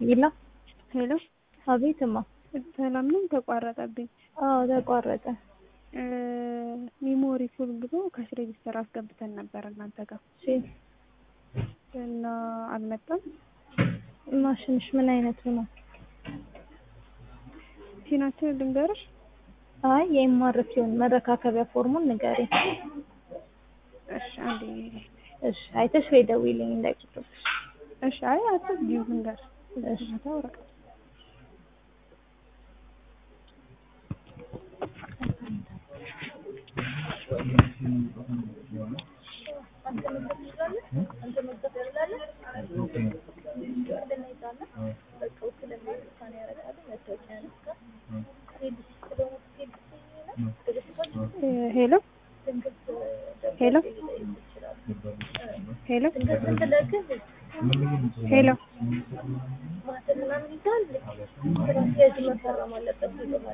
ይላ ሄሎ አቤትማ። ሰላም ነው። ተቋረጠብኝ። አዎ ተቋረጠ። ሚሞሪ ፉል ብሎ ካሽ ሬጂስተር አስገብተን ነበር እናንተ ጋር እሺ እና አልመጣም። ማሽንሽ ምን አይነቱ ነው? ቲናችን ልንገርሽ። አይ የኤምአርፒውን መረካከቢያ ፎርሙን ንገሪ። እሺ አንዴ እሺ አይተሽ ወይ ደውይልኝ እንዳይቆጥብሽ። እሺ አይ አትዝጊው ልንገር እሺ ቦታ ወረቀት ሄሎ ሄሎ ሄሎ ሄሎ ማተር ምናምን ይዛል ስራ አስኪያጁ መፈረም አለበት